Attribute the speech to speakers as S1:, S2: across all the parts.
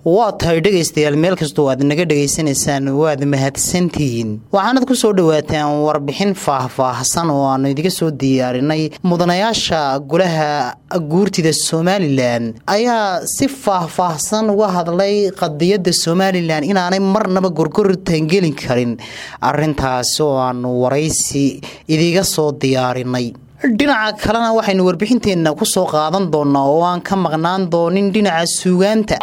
S1: waa tahay dhegaystayaal meel kastoo aad naga dhegaysanaysaan waad mahadsantihiin waxaanad ku soo dhowaataan warbixin faah-faahsan oo aanu idiga soo diyaarinay mudanayaasha golaha guurtida somalilan ayaa si faah-faahsan uga hadlay qadiyadda somalilan inaanay marnaba gorgoritaan gelin karin arintaasi oo aanu waraysi idiga soo diyaarinay dhinaca kalena waxaynu warbixinteenna ku soo qaadan doonaa oo aan ka maqnaan doonin dhinaca suugaanta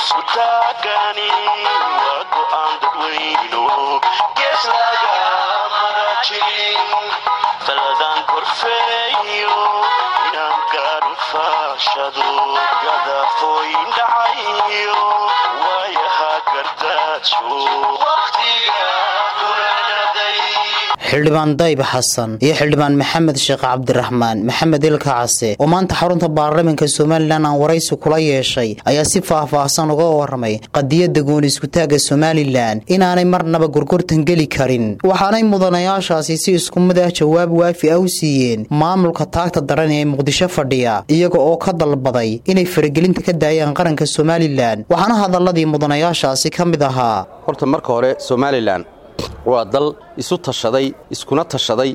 S1: xildhibaan dayb xasan iyo xildhibaan maxamed sheekh cabdiraxmaan maxamed ilka case oo maanta xarunta baarlamaanka somalilan aan waraysi kula yeeshay ayaa si faah-faahsan uga waramay qadiyadda gooni iskutaagga somalilan inaanay marnaba gorgortan geli karin waxaanay mudanayaashaasi si isku mid ah jawaab waafi ah u siiyeen maamulka taagta daran ee muqdisho fadhiya iyaga oo ka dalbaday inay faragelinta ka daayaan qaranka somalilan waxaana hadaladii mudanayaashaasi ka mid ahaa
S2: horta marka hore somalilan waa dal isu tashaday iskuna tashaday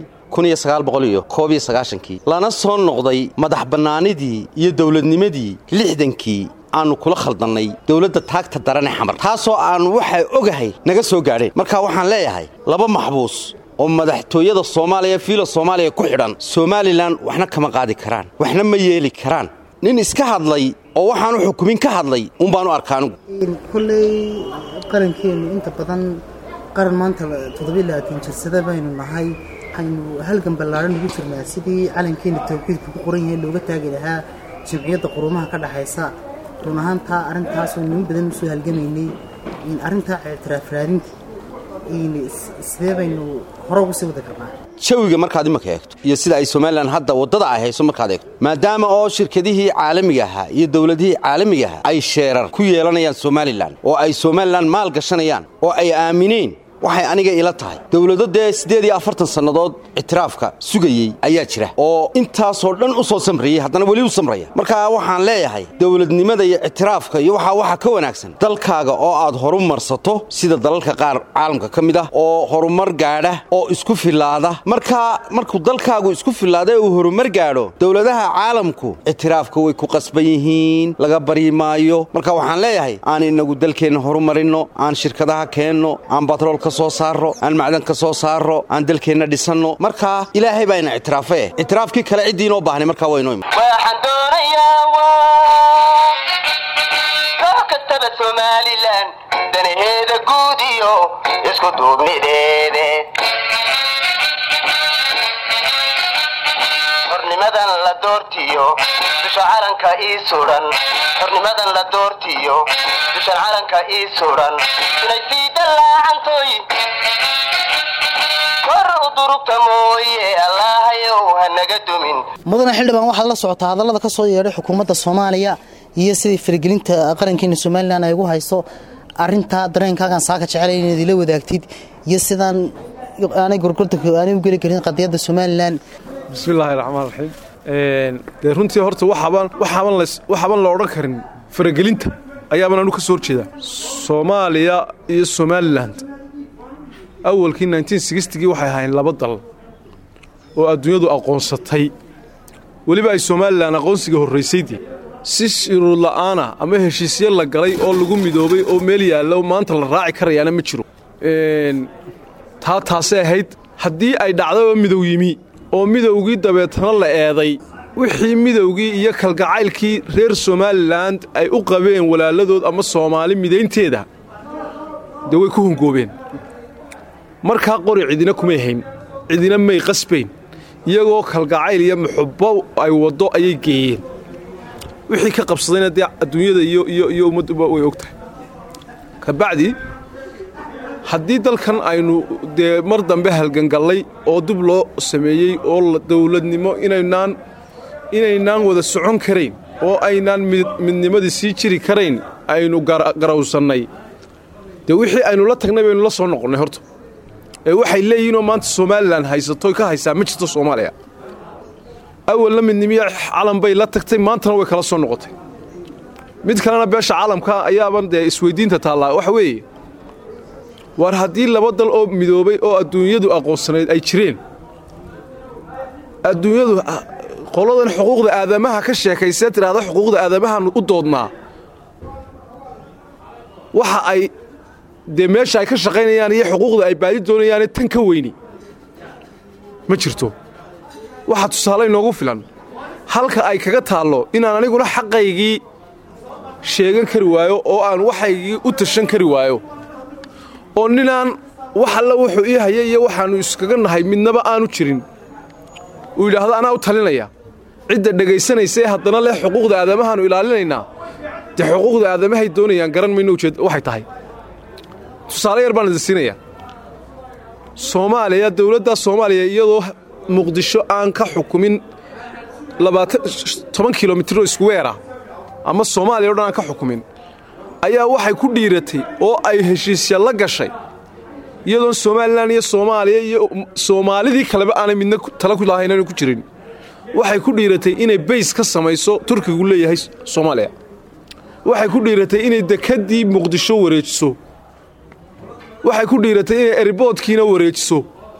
S2: kii lana soo noqday madax bannaanidii iyo dawladnimadii lixdankii aannu kula khaldannay dawladda taagta darane xamar taasoo aannu waxay ogahay naga soo gaadheen marka waxaan leeyahay laba maxbuus oo madaxtooyada soomaaliya fiila soomaaliya ku xidhan somalilan waxna kama qaadi karaan waxna ma yeeli karaan nin iska hadlay oo waxaanu xukumin ka hadlay uunbaanu arka anigu
S1: koley qarankeennu inta badan qaran maanta jirsada baynu nahay waxaynu halgan ballaadhan ugu jirnaa sidii calankeena tawxiidka ku qoran yahay looga taagi lahaa jamciyadda quruumaha ka dhaxaysa run ahaantaa arrintaasoo nin badan usoo halgamaynay arrintaa ictiraaf raadinta sidee baynu hore ugu sii wadi karnaa
S2: jawiga markaad imanka eegto iyo sida ay somalilan hadda waddada ay hayso markaad eegto maadaama oo shirkadihii caalamiga ahaa iyo dawladihii caalamiga ahaa ay sheerar ku yeelanayaan somalilan oo ay somalilan maal gashanayaan oo ay aamineen waxay aniga ila tahay dawlado dee siddeed iyo afartan sannadood ictiraafka sugayey ayaa jira oo intaasoo dhan u soo samrayey haddana weli u samraya marka waxaan leeyahay dawladnimada iyo ictiraafka iyo waxaa waxa ka wanaagsan dalkaaga oo aad horu marsato sida dalalka qaar caalamka ka mid ah oo horumar gaadha oo isku fillaada markaa markuu dalkaagu isku fillaada uu horumar gaadho dawladaha caalamku ictiraafka way ku qasban yihiin laga baryi maayo marka waxaan leeyahay aan inagu dalkeenna horumarinno aan shirkadaha keenno aan batroolka soo saaro aan macdan ka soo saaro aan dalkeenna dhisanno markaa ilaahay baa ina ictiraafae ictiraafkii kale ciddii inoo baahnay markaa waynoo ima
S3: waxaan doonayaa koox kastaba somalilan danaheeda guud iyo isku duubnideede xornimadan la doortiyo dusha calanka ii sudan xornimadan la doortiyo dushan calanka ii sudan inay sii dallaacantoy kor u durugta mooye allaahayow ha naga dumin
S1: mudane xildhibaan waxaad la socotaa hadallada ka soo yeedhay xukuumadda soomaaliya iyo sidii faragelinta qarankeena somalilan ay ugu hayso arintaa dareenkaagan saaka jecela inaad ila wadaagtid iyo sidaan aanay gorgorta aanay u geli karin qadiyadda somalilan
S4: bismillaahi raxmaan raxiim dee runtii horta waxaaban la odhan karin faragelinta ayaaban anu ka soo horjeedaa soomaaliya iyo somalilan awalkii gii waxay ahayn laba dal oo adduunyadu aqoonsatay weliba ay somalilan aqoonsiga horraysaydii si shuruud la'aana ama heshiisyo la galay oo lagu midoobay oo meel yaalla oo maanta la raaci karayaana ma jiro taa taasay ahayd haddii ay dhacdaba midow yimi oo midowgii dabeetana la eeday wixii midowgii iyo kalgacaylkii reer somalilan ay u qabeen walaaladood ama soomaali midaynteeda dee way ku hongoobeen markaa qori cidina kumay hayn cidina may qasbayn iyagoo kalgacayl iyo muxubbo ay waddo ayay geeyeen wixii ka qabsadayna dee adduunyada iyo ummadduba way og tahay kabacdi haddii dalkan aynu dee mar dambe halgangallay oo dib loo sameeyey oo dawladnimo inaynaan inaynaan wada socon karayn oo aynaan midnimadii sii jiri karayn aynu garawsannay dee wixii aynu la tagnay baynu la soo noqonnay horta ee waxay leeyihinoo maanta somalilan haysatoy ka haysaa ma jirto soomaaliya awalna midnimiya calan bay la tagtay maantana way kala soo noqotay mid kalena beesha caalamka ayaaban dee isweyddiinta taallaa waxa weeye war haddii laba dal oo midoobay oo adduunyadu aqoonsanayd ay jireen adduunyadu qoladan xuquuqda aadamaha ka sheekaysee tidhaahda xuquuqda aadamahan u doodnaa waxa ay dee meesha ay ka shaqaynayaan iyo xuquuqda ay baadi doonayaane tan ka weyni ma jirto waxaa tusaale inoogu filan halka ay kaga taallo inaan aniguna xaqaygii sheegan kari waayo oo aan waxaygii u tashan kari waayo oo ninaan wax alla wuxuu ii hayay iyo waxaannu iskaga nahay midnaba aanu jirin uu yidhaahdo anaa u talinaya cidda dhegaysanaysa ee haddana leh xuquuqda aadamahaannu ilaalinaynaa dee xuquuqda aadamahay doonayaan garan mayno ujeed waxay tahay tusaale yar baan idin siinayaa soomaaliya dowladda soomaaliya iyadoo muqdisho aan ka xukumin toban kilomitiroo iskuweera ama soomaaliya o dhan aan ka xukumin ayaa waxay ku dhiiratay oo ay heshiisya la gashay iyadoon somalilan iyo soomaaliya iyo soomaalidii kaleba aanay midna tala ku lahaynanu ku jirin waxay ku dhiiratay inay bays ka samayso turkigu leeyahay soomaaliya waxay ku dhiiratay inay dekeddii muqdisho wareejiso waxay ku dhiiratay inay eriboodkiina wareejiso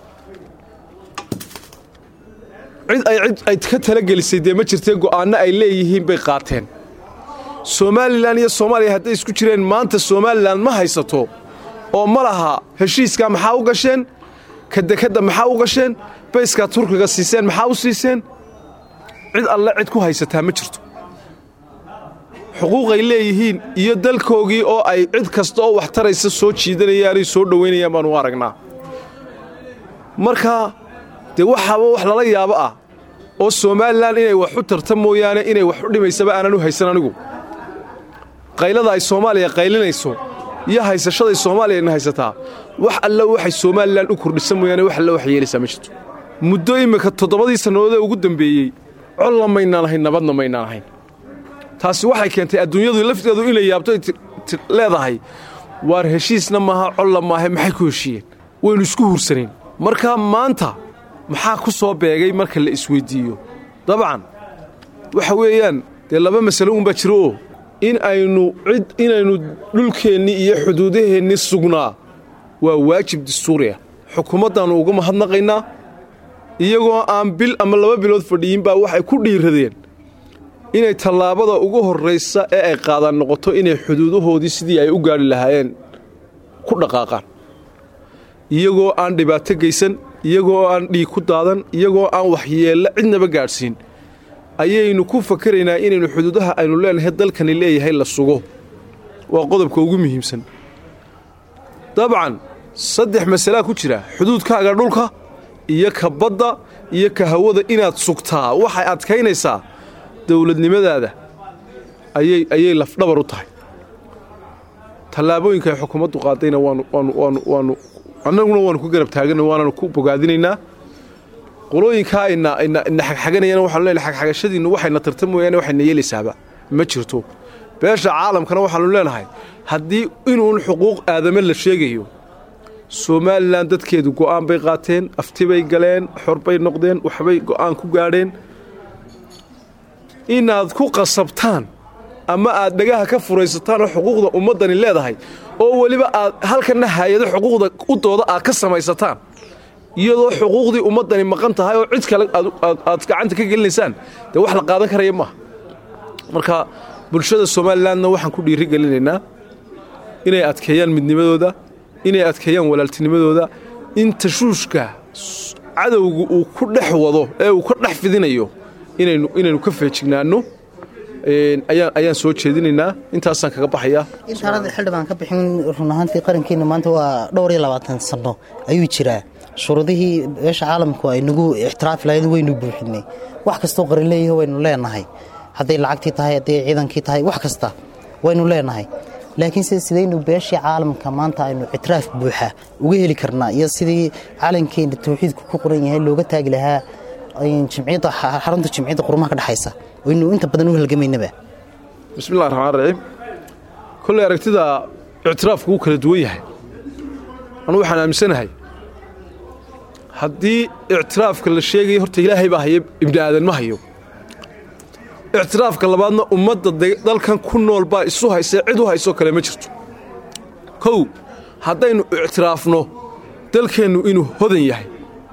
S4: cid ay cid ay ka talagelisay dee ma jirtee go'aanno ay leeyihiin bay qaateen somalilan iyo soomaaliya hadday isku jireen maanta somalilan ma haysato oo ma laha heshiiskaa maxaa u gasheen ka dekedda maxaa u gasheen bayskaa turkiga siiseen maxaa u siiseen cid alle cid ku haysataa ma jirto xuquuqay leeyihiin iyo dalkoogii oo ay cid kasta oo wax taraysa soo jiidanayaanay soo dhowaynayaan baanu aragnaa marka dee waxaaba wax lala yaabo ah oo somalilan inay wax u tarta mooyaane inay wax u dhimaysaba aanan u haysan anigu qaylada ay soomaaliya qaylinayso iyo haysashaday soomaaliyana haysataa wax alla waxay somalilan u kordhisa mooyaane wax alla wax yeelaysaa ma jirto muddo immika toddobadii sannadoodee ugu dambeeyey colla maynaan ahayn nabadna maynaan ahayn taasi waxay keentay adduunyadu lafteedu inay yaabto leedahay waar heshiisna maaha colla maahe maxay ku heshiiyeen waynu isku hursanayn markaa maanta maxaa ku soo beegay marka la isweyddiiyo dabcan waxa weeyaan dee laba masalo unbaa jiro oo in aynu cid inaynu dhulkeennii iyo xuduudaheennii sugnaa waa waajib dastuuriah xukuumaddaannu uga mahadnaqaynaa iyagoo aan bil ama laba bilood fadhiyin baa waxay ku dhiiradeen inay tallaabada ugu horraysa ee ay qaadaan noqoto inay xuduudahoodii sidii ay u gaadhi lahaayeen ku dhaqaaqaan iyagoo aan dhibaato geysan iyagoo aan dhiig ku daadan iyagoo aan waxyeella cidnaba gaadhsiin ayaynu ku fakaraynaa inaynu xuduudaha aynu leenahay dalkani leeyahay la sugo waa qodobka ugu muhiimsan dabcan saddex masalaa ku jira xuduudkaaga dhulka iyo ka badda iyo ka hawada inaad sugtaa waxay adkaynaysaa dowladnimadaada ayay ayay lafdhabar u tahay tallaabooyinka ay xukuumaddu qaadayna waanu waanu waanu waanu annaguna waanu ku garab taagana waananu ku bogaadinaynaa qolooyinkaa ina ina ina xagxaganayana waxaanu leenahay xagxagashadiinnu waxayna tarta mooyaane waxayna yeelaysaaba ma jirto beesha caalamkana waxaanu leenahay haddii inuun xuquuq aadame la sheegayo somalilan dadkeedu go'aan bay qaateen aftibay galeen xorbay noqdeen waxbay go'aan ku gaadheen inaad ku qasabtaan ama aad dhagaha ka furaysataan oo xuquuqda ummaddani leedahay oo weliba aad halkanna hay-ado xuquuqda u dooda aad ka samaysataan iyadoo xuquuqdii ummaddani maqan tahay oo cid kale aad gacanta ka gelinaysaan dee wax la qaadan karaya maaha marka bulshada somalilanna waxaan ku dhiiri gelinaynaa inay adkeeyaan midnimadooda inay adkeeyaan walaaltinimadooda in tashuushka cadowga uu ku dhex wado ee uu ka dhex fidinayo inaynu inaynu ka feejignaanno ayaan ayaan soo jeedinaynaa intaasaan kaga baxayaa
S1: intaanada xildhibaan ka bixin run ahaantii qarankeena maanta waa dhowr iyo labaatan sano ayuu jiraa shuruudihii beesha caalamku ay nagu ixtiraafi lahayd waynu buuxinay wax kastoo qaran leeyahay waynu leenahay hadday lacagtii tahay hadday ciidankii tahay wax kasta waynu leenahay laakiin sida sidaynu beeshii caalamka maanta aynu ictiraaf buuxa uga heli karnaa iyo sidii calankeena tawxiidku ku qoran yahay looga taagi lahaa jimciyadda xarunta jimciyadda qurumaha ka dhexaysa aynu inta badan u halgamaynaba
S4: bismillahi raxmaan raxiim kolley aragtida ictiraafku wuu kala duwan yahay anu waxaan aaminsanahay haddii ictiraafka la sheegaya horta ilaahay baa hayo ibni aadan ma hayo ictiraafka labaadna ummadda dalkan ku nool baa isu haysee cid u haysoo kale ma jirto kow haddaynu ictiraafno dalkeennu inuu hodan yahay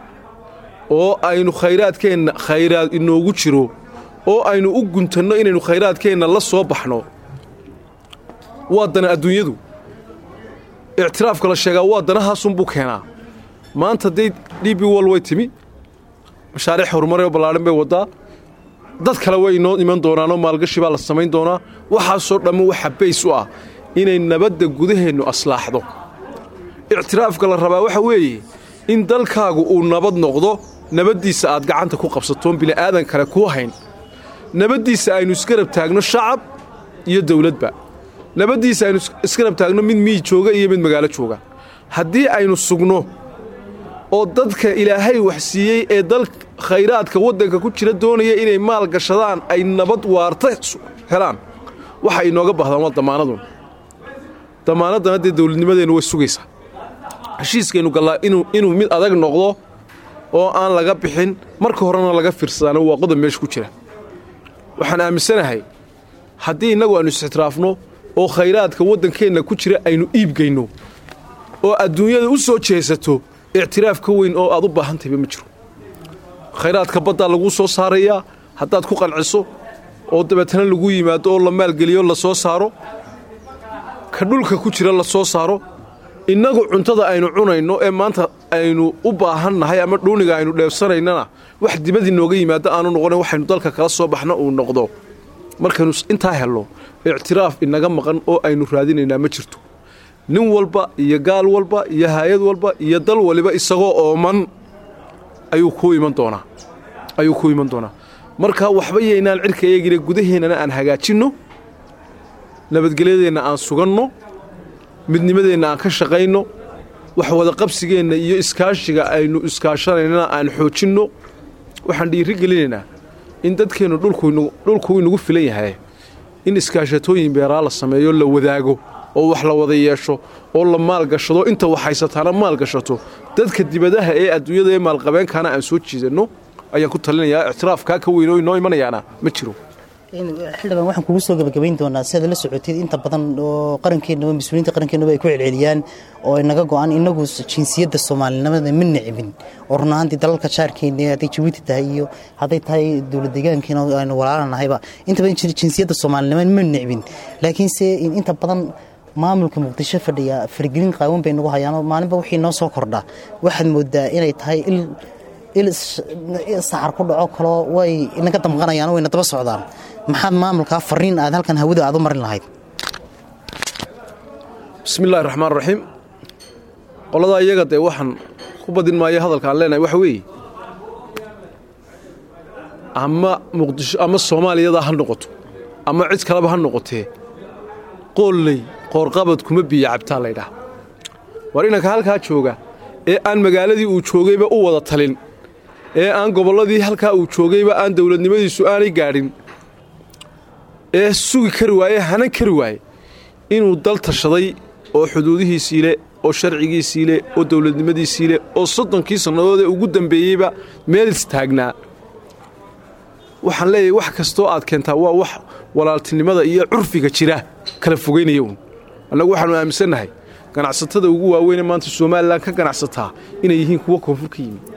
S4: oo aynu khayraadkeenna khayraad inoogu jiro oo aynu u guntanno inaynu khayraadkeenna la soo baxno waa dana adduunyadu ictiraafka la sheegaa waa danahaasunbuu keenaa maanta day dhibi wal way timi mashaariic horumaroo ballaadhan bay waddaa dad kale way inoo iman doonaanoo maalgashi baa la samayn doonaa waxaasoo dhamma waxa bays u ah inay nabadda gudaheennu aslaaxdo ictiraafka la rabaa waxa weeye in dalkaagu uu nabad noqdo nabaddiisa aad gacanta ku qabsatoon bili'aadan kale kuu hayn nabaddiisa aynu isgarab taagno shacab iyo dawladba nabaddiisa aynu isgarab taagno mid miyi jooga iyo mid magaalo jooga haddii aynu sugno oo dadka ilaahay wax siiyey ee dal khayraadka waddanka ku jira doonaya inay maal gashadaan ay nabad waarta helaan waxa inooga baahdaan waa damaanadun damaanaddana dee dawladnimadeennu way sugaysaa heshiiskaynu gallaa inuu mid adag noqdo oo aan laga bixin marka horena laga fiirsadaana waa qodob meesha ku jira waxaan aaminsanahay haddii innagu aynu is-ixtiraafno oo khayraadka waddankeenna ku jira aynu iibgayno oo adduunyada u soo jeesato ictiraaf ka weyn oo aad u baahan tahayba ma jiro khayraadka baddaa laguu soo saarayaa haddaad ku qanciso oo dabeetana lagu yimaado oo la maalgeliyo la soo saaro ka dhulka ku jira la soo saaro innagu cuntada aynu cunayno ee maanta aynu u baahannahay ama dhuuniga aynu dheebsanaynana wax dibadii nooga yimaado aanu noqonin waxaynu dalka kala soo baxna uu noqdo markaynu intaa helno ictiraaf inaga maqan oo aynu raadinaynaa ma jirto nin walba iyo gaal walba iyo haayad walba iyo dal waliba isagoo ooman ayuu ku iman doonaa ayuu ku iman doonaa marka waxba yaynaan cirka eegina gudaheennana aan hagaajinno nabadgelyadeenna aan suganno midnimadeenna aan ka shaqayno wax wadaqabsigeenna iyo iskaashiga aynu iskaashanaynana aan xoojinno waxaan dhiiri gelinaynaa in dadkeennu dhulku inagu filan yahay in iskaashatooyin beeraa la sameeyo la wadaago oo wax la wada yeesho oo la maalgashado inta wax haysataana maalgashato dadka dibadaha ee adduunyada ee maalqabeenkaana aan soo jiidanno ayaan ku talinayaa ictiraafkaa ka weyn oo inoo imanayaana ma jiro
S1: xildhibaan waxaan kugu soo gebagabayn doonaa si aad la socotid inta badan oo qarankeenaba mas-uuliyiinta qarankeenaba ay ku celceliyaan oo inaga go-an inagu jinsiyadda soomaalinimada ma nicbin oo run ahaantii dalalka jaarkeena hadday jabuuti tahay iyo hadday tahay dowlad deegaankeena aynu walaalanahayba inta badan jinsiyadda soomaalinimada ma nicbin laakiinse inta badan maamulka muqdisho fadhiya fargelin qaawan bay nagu hayaanoo maalinba wixii noo soo kordha waxaad moodaa inay tahay il il saxar ku dhaco kaloo way inaga damqanayaan wayna daba socdaan maxaad maamulkaa fariin aad halkan hawada aad u marin lahayd
S4: bismillahi raxmaan raxiim qoladaa iyaga dee waxaan ku badin maayo hadalka aan leenahay waxa weeye ama muqdisho ama soomaaliyada ha noqoto ama cid kaleba ha noqotee qoolley qoorqabad kuma biyo cabtaa laydhaah war inanka halkaa jooga ee aan magaaladii uu joogayba u wada talin ee aan gobolladii halkaa uu joogayba aan dawladnimadiisu aanay gaadhin ee sugi kari waaye hanan kari waaye inuu dal tashaday oo xuduudihiisii leh oo sharcigiisii leh oo dawladnimadiisii leh oo soddonkii sannadood ee ugu dambeeyeyba meel istaagnaa waxaan leeyahay wax kastoo aad keentaa waa wax walaaltinimada iyo curfiga jira kala fogaynaya uun annagu waxaannu aaminsannahay ganacsatada ugu waaweynee maanta somalilan ka ganacsataa inay yihiin kuwo koonfur ka yimid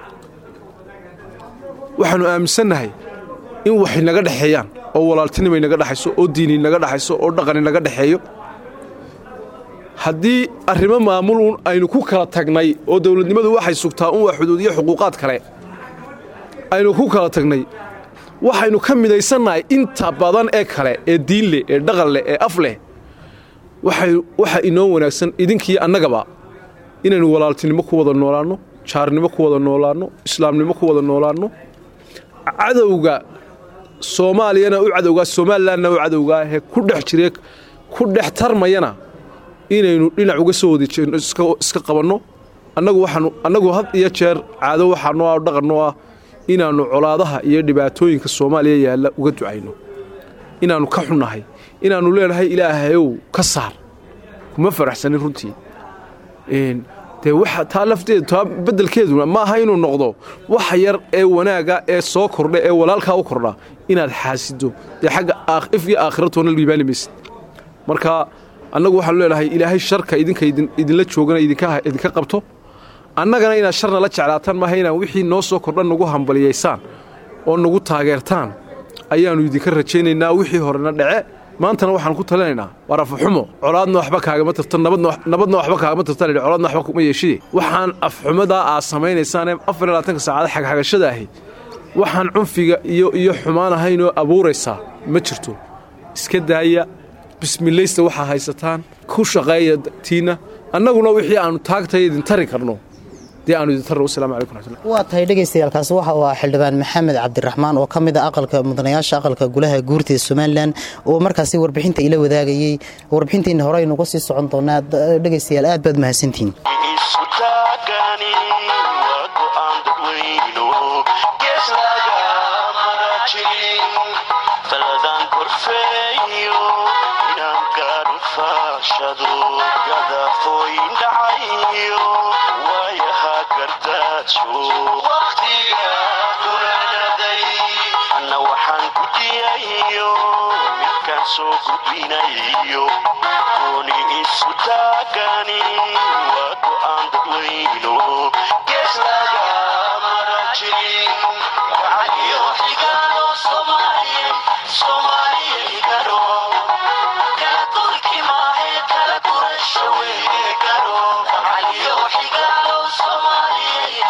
S4: waxaannu aaminsannahay in waxay naga dhexeeyaan oo walaaltinimay naga dhexayso oo diini naga dhexayso oo dhaqani naga dhexeeyo haddii arrimo maamul uun aynu ku kala tagnay oo dawladnimadu waxay sugtaa un waa xuduud iyo xuquuqaad kale aynu ku kala tagnay waxaynu ka midaysannahay inta badan ee kale ee diin leh ee dhaqan leh ee af leh waxa inoo wanaagsan idinkiiyo annagaba inaynu walaaltinimo ku wada noolaanno jaarnimo ku wada noolaanno islaamnimo ku wada noolaanno cadowga soomaaliyana u cadowgaa somalilanna u cadowgaa ee ku dhex jire ku dhex tarmayana inaynu dhinac uga soo wada jeedno iska qabanno annagu waxaanu annagu had iyo jeer caado waxaa noo ah dhaqan noo ah inaannu colaadaha iyo dhibaatooyinka soomaaliya yaalla uga ducayno inaannu ka xunnahay inaannu leenahay ilaahayow ka saar kuma faraxsanin runtii dee waxa taa lafteedu taa beddelkeeduna ma aha inuu noqdo wax yar ee wanaaga ee soo kordha ee walaalkaa u kordha inaad xaasido dee xagga if iyo aakhiratoona liibaani maysid marka annagu waxaanu leenahay ilaahay sharka idinka idinla joogana idinka qabto annagana inaad sharna la jeclaataan maaha inaan wixii noo soo kordha nagu hambaliyaysaan oo nagu taageertaan ayaannu idinka rajaynaynaa wixii horena dhece maantana waxaan ku talinaynaa waa rafaxumo colaadna waxba kaagama tirta nabadna waxba kaagama tirtan colaadna waxba kuma yeeshide waxaan afxumadaa aad samaynaysaanee afar iyo labaatanka saacada xagxagashada ahi waxaan cunfiga iyo iyo xumaan ahaynoo abuuraysaa ma jirto iska daaya bismilaysta waxaa haysataan ku shaqeeya tiinna annaguna wixii aannu taagtay idin tari karno dee aanu idin tarno wasalaamu calaykum raxmatullah
S1: waa tahay dhegaystayaaalkaasi waxa uu ahaa xildhibaan maxamed cabdiraxmaan oo ka mid a aqalka mudanayaasha aqalka gulaha guurtida somalilan oo markaasi warbixinta ila wadaagayey warbixintiina hore aynuga sii socon doonaa dhegaystayaal aad baad mahadsantihiin
S5: anna waxaan gudiyayo midkaan soo gudbinayo gooni isu taagani waa go'aan dadweyno gees laga mara jirin gacaliyo xigaano soomaaliya igaro kala dulki maahe kala gurasho weye garo gacaliyo xigaano soomaaliya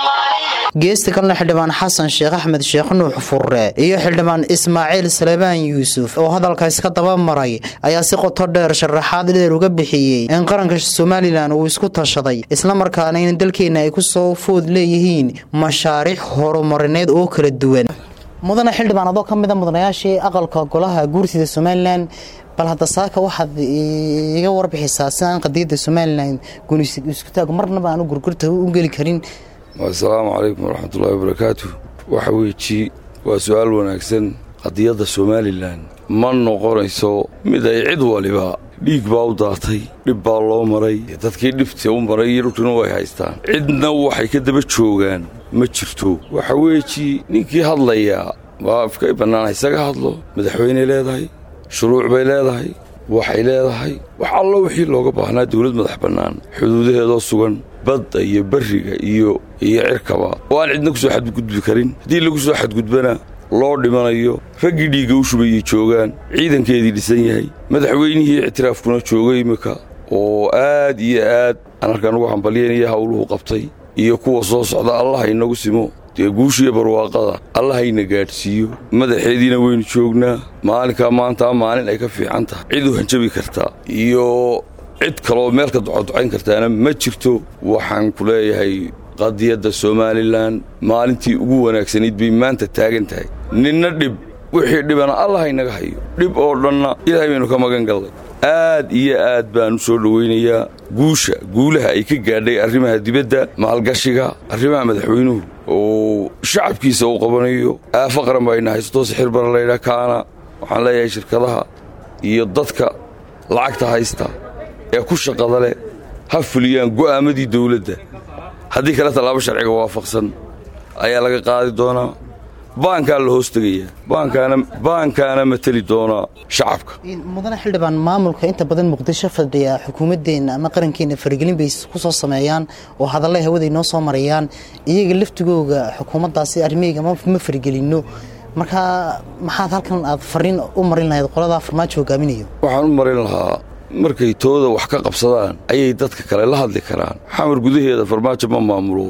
S1: geesta kalena xildhibaan xasan sheekh axmed sheekh nuux furre iyo xildhibaan ismaaciil salebaan yuusuf oo hadalkaas ka daba maray ayaa si qoto dheer sharaxaad dheer uga bixiyey in qaranka somalilan uu isku tashaday islamarkaana in dalkeenna ay ku soo food leeyihiin mashaariic horumarineed oo kala duwan mudane xildhibaan adoo ka mida mudanayaashii aqalka golaha guurtida somalilan bal hadda saaka waxaad iga warbixisaa si aan qadiyadda somalilan gunisisku-taagu marnaba aanu gurgurta u geli karin
S6: asalaamu calaykum waraxmatullaahi wabarakaatu waxa weeji waa su-aal wanaagsan qadiyadda somalilan ma noqonayso mid ay cid waliba dhiig baa u daatay dhib baa loo maray dadkii dhibta u maray iyo dhulkina way haystaan cidna waxay ka daba joogaan ma jirto waxa weeji ninkii hadlayaa waa afkay bannaan isaga hadlo madaxweyney leedahay shuruuc bay leedahay waxay leedahay wax allo wixii looga baahnaa dawlad madax bannaan xuduudaheedoo sugan badda iyo barriga iyo iyo cirkaba oo aan cidna ku soo xadgudbi karin haddii lagu soo xadgudbana loo dhimanayo raggii dhiigga u shubayay joogaan ciidankeedii dhisan yahay madaxweynihii ictiraafkuna jooga iminka oo aad iyo aad aan halkaan ugu hambalyaynaya howluhu qabtay iyo kuwa soo socda allaha inagu simo dee guushiiyo barwaaqada allahayna gaadhsiiyo madaxeediina waynu joognaa maalinkaa maantaa maalin ay ka fiican tahay cid u hanjabi kartaa iyo cid kaloo meel ka ducoducayn kartaana ma jirto waxaan ku leeyahay qadiyadda somalilan maalintii ugu wanaagsanayd bay maanta taagan tahay ninna dhib wixii dhibana allah inaga hayo dhib oo dhanna ilaahay baynu ka magan gallay aad iyo aad baan u soo dhowaynayaa guusha guulaha ay ka gaadhay arrimaha dibadda maalgashiga arrimaha madaxweynuhu oo shacabkiisa uu qabanayo aafo qaran baa ina haysto sixir bara laydhaa kaana waxaan leeyahay shirkadaha iyo dadka lacagta haysta ee ku shaqada leh ha fuliyaan go'aamadii dawladda haddii kale tallaabo sharciga waafaqsan ayaa laga qaadi doonaa baankaa la hoos tegayaa baankaana mateli doonaa shacabka
S1: mudane xildhibaan maamulka inta badan muqdisho fadhiya xukuumaddeenna ama qarankeena faragelin bay ku soo sameeyaan oo hadallay hawaday noo soo marayaan iyaga laftigooga xukuumaddaasi arrimahayga ma faragelinno markaa maxaad halkan aad fariin u marin lahayd qoladaa farmaajo hogaaminayo
S6: waxaan u marin lahaa markay tooda wax ka qabsadaan ayay dadka kale la hadli karaan xamar gudaheeda farmaajo ma maamulo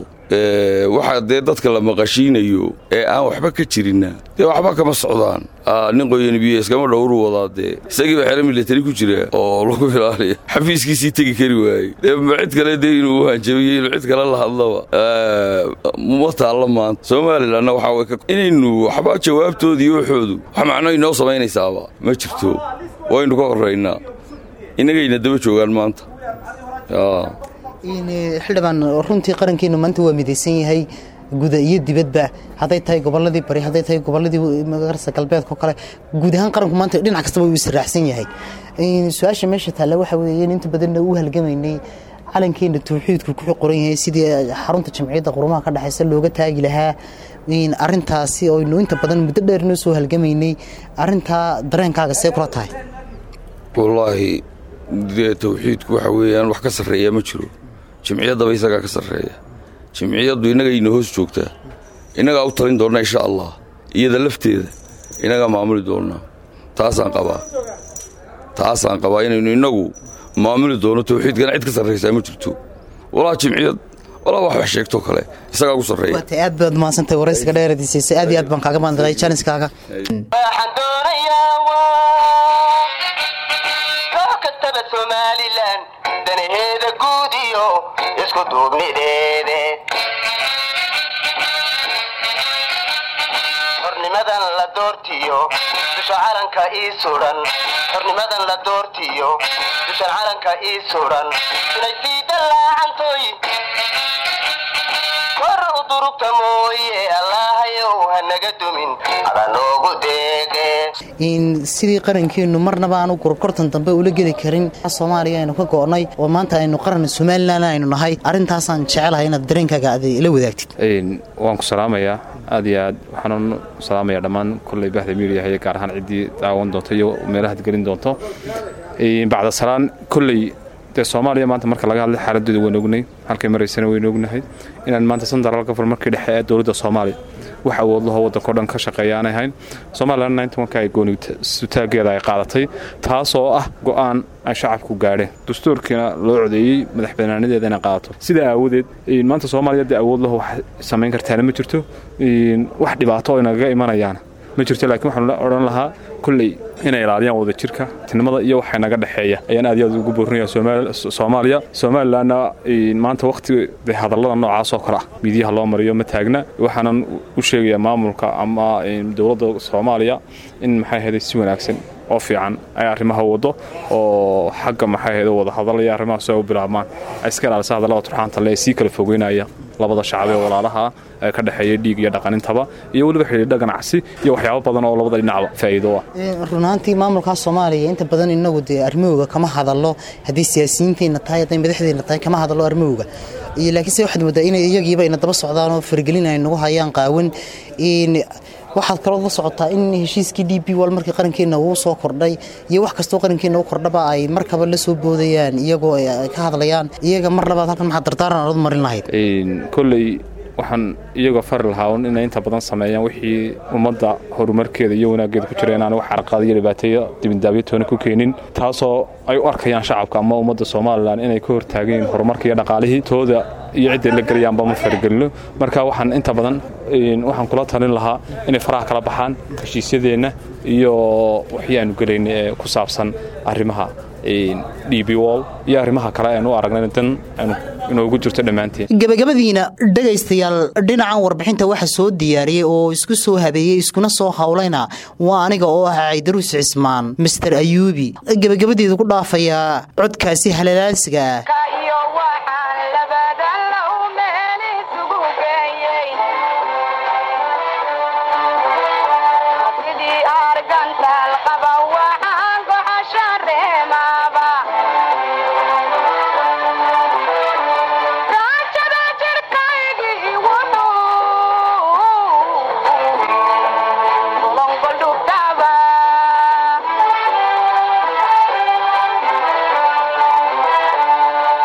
S6: waxaa dee dadka la maqashiinayo ee aan waxba ka jirinna dee waxba kama socdaan nin qoyani biyo iskama dhowru wadaa dee isagiiba xero milatari ku jira oo lagu ilaaliya xafiiskiisii tegi kari waayey dee ma cid kale dee inuu hanjabiyo inuu cid kale la hadlaba ma taalla maanta somalilanna waxaa inaynu waxba jawaabtoodii waxoodu wax macno inoo samaynaysaaba ma jirto waynu ka horraynaa innagayna daba joogaan maanta
S1: xildhibaan runtii qarankeenu maanta waa midaysan yahay guda iyo dibadba hadday tahay goboladii bari hadday tahay goboladii magarsa galbeedka oo kale guud ahaan qaranku maanta dhinac kastaba uu israacsan yahay su-aasha meesha taalla waxa weeye in inta badanna u halgamaynay calankeena tawxiidku ku qoran yahay sidii xarunta jamciyadda qurumaha ka dhexeysa looga taagi lahaa arintaasi oynu inta badan muddo dheer noo soo halgamaynay arintaa dareenkaaga see kula tahay
S6: wallaahi dee tawxiidku waxa weeyaan wax ka sarreeya ma jiro jimciyaddaba isagaa ka sarreeya jimciyaddu innagayna hoos joogtaa innagaa u talin doonna insha allah iyada lafteeda innagaa maamuli doonnaa taasaan qabaa taasaan qabaa inaynu innagu maamuli doono tawxiidkana cid ka sarraysaa ma jirto walaa jimciyad walaa wax wax sheegtoo kale isagaa ugu sarreeya
S1: waata aad baad mahadsantahay waraysiga dheeradiisaysa aad iyo aad baan kaaga mahadnaqay jaaniskaaga
S3: waxaan doonayaa koox kastaba somalilan danaheeda guud iyo isku duubnideede xornimadan la doortiyo dusha calanka ii sudan xornimadan la doortiyo dushan calanka ii sudan inay sii dallaacantoy kor u durugta mooye allaahayow hanaga dumin ada noogu deeqe
S1: sidii qarankeenu marnaba aanu gurubkortan dambe ula geli karin soomaaliya aynu ka go'nay oo maanta aynu qaran somalilan aynu nahay arrintaasaan jecelahay inaad dareenkaaga aad la wadaagtid
S7: waan ku salaamayaa aad iyo aad waxaan salaamayaa dhammaan kolley bahda miidiyahay gaar ahaan ciddii daawan doonto iyo meelahaad gelin doonto bacda salaan kolley dee soomaaliya maanta marka laga hadlay xaaladooda waynu ognay halkay maraysana waynu ognahay inaan maanta central government markii dhexe ee dowladda soomaaliya wax awoodlaho waddanko dhan ka shaqeeya aanay hayn somalilan ninka ay goonitaageeda ay qaadatay taas oo ah go'aan ay shacabku gaadheen dastuurkiina loo codeeyey madax banaanadeeda inay qaadato sidaa aawadeed maanta soomaaliya dee awood laho wax samayn kartaana ma jirto wax dhibaato oo inagaga imanayaana ma jirto laakiin waxaan odhan lahaa kolley inay ilaaliyaan wadajirka tinimada iyo waxa naga dhexeeya ayaan aad iyo aad ugu boorinaya soomaaliya somalilanna maanta wakhti de hadallada noocaas oo kale ah midiyaha loo mariyo ma taagna waxaanan u sheegayaa maamulka ama dowladda soomaaliya in maxay ahayday si wanaagsan oo fiican ay arrimaha wado oo xagga maxay ahayda wada hadal iyo arrimaha soo u bilaabmaan ay iska ilaalisa hadallada turxaanta le ee sii kala fogeynaya labada shacab ee walaalaha ee ka dhexeeya dhiig iyo dhaqanintaba iyo weliba xidhiidha ganacsi iyo waxyaabo badan oo labada dhinacba faa'iido ah
S1: runaantii maamulka soomaaliya inta badan inagu dee armowga kama hadallo haddii siyaasiyiinteenna tahay hadday madaxdeenna tahay kama hadallo armowga iyo laakiinse waxaad moodaa inay iyagiiba ina daba socdaan oo fargelin ay nagu hayaan qaawan waxaad kaloo la socotaa in heshiiskii d b wal markii qarankeenna uu soo kordhay iyo wax kastoo qarankeenna u kordhaba ay markaba la soo boodayaan iyagoo ka hadlayaan iyaga mar labaad halkan maxaad dardaaran aad marin lahayd
S7: kolley waxaan iyagoo fari lahaa un inay inta badan sameeyaan wixii ummadda horumarkeeda iyo wanaaggeeda ku jira inaan wax carqaad iyo dhibaateeyo dibindaabyo toona ku keenin taasoo ay u arkayaan shacabka ama ummadda somalilan inay ka hortaageen horumarka iyo dhaqaalihii tooda iyo cidday la gelayaanba ma faragelino marka waxaan inta badan waxaan kula talin lahaa inay faraha kala baxaan heshiisyadeenna iyo waxii aanu gelayna ee ku saabsan arrimaha d b wall iyo arrimaha kale aynu u aragnay dan inoogu jirto dhammaanteen
S1: gabagabadiina dhegaystayaal dhinacan warbixinta waxa soo diyaariyey oo isku soo habeeyey iskuna soo hawlayna waa aniga oo ah caydaruus cismaan master ayuubi gabagabadeedu ku dhaafayaa codkaasi halalaansiga ah
S8: Thank you.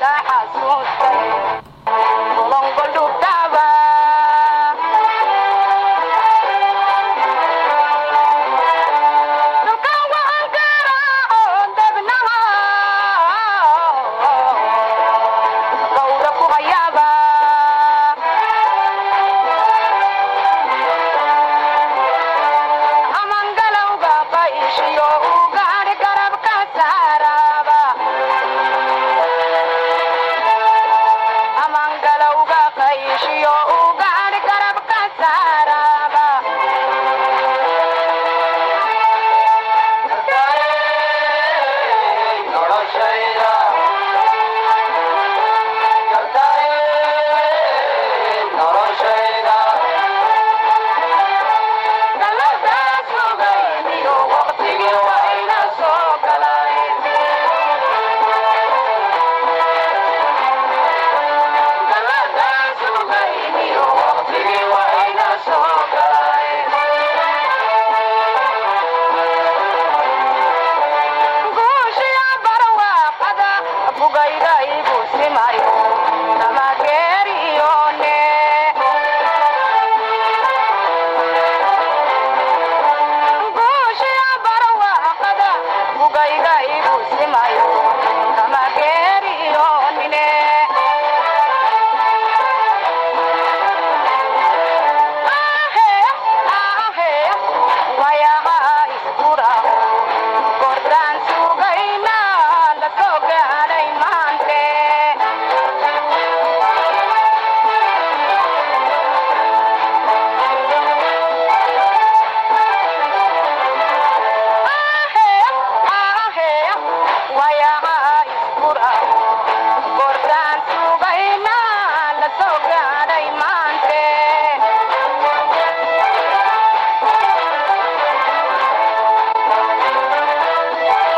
S8: Bugayga igu simayo